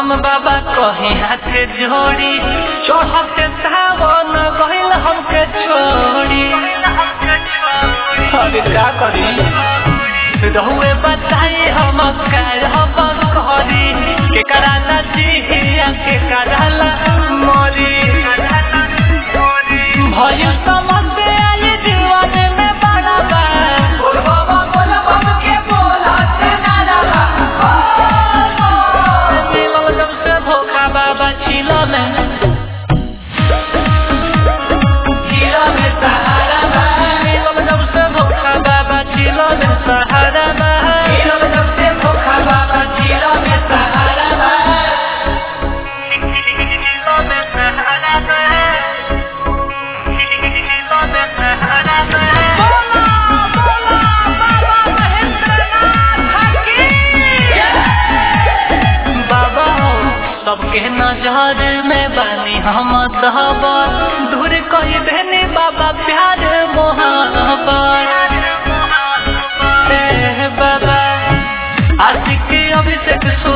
हम बाबा कहे हाथ जोड़ी चढ़ते सावन गहिल हमके छोड़ी अरे क्या करी रहुए बताई हम कर हम करी के कराना जिया के कराला मोरी भइल समझे आई जीवन में बड़ा बा बोल बाबा बोल बाबा के बोला से ना मिलल जब से धोखा बाबा छिलो में छिलो में सहारा बा मिलल जब से धोखा बाबा छिलो में सहारा बा मिलल जब से धोखा बाबा छिलो में सहारा बा छिलो में सहारा बा छिलो में सहारा बा बोला बोला बाबा महेंद्रनाथ की बाबा हो सबके नजर में बानी हम दहबा दूर कही देने बाबा प्यार मोहब्बत ए बाबा आशिक अभिषेक सु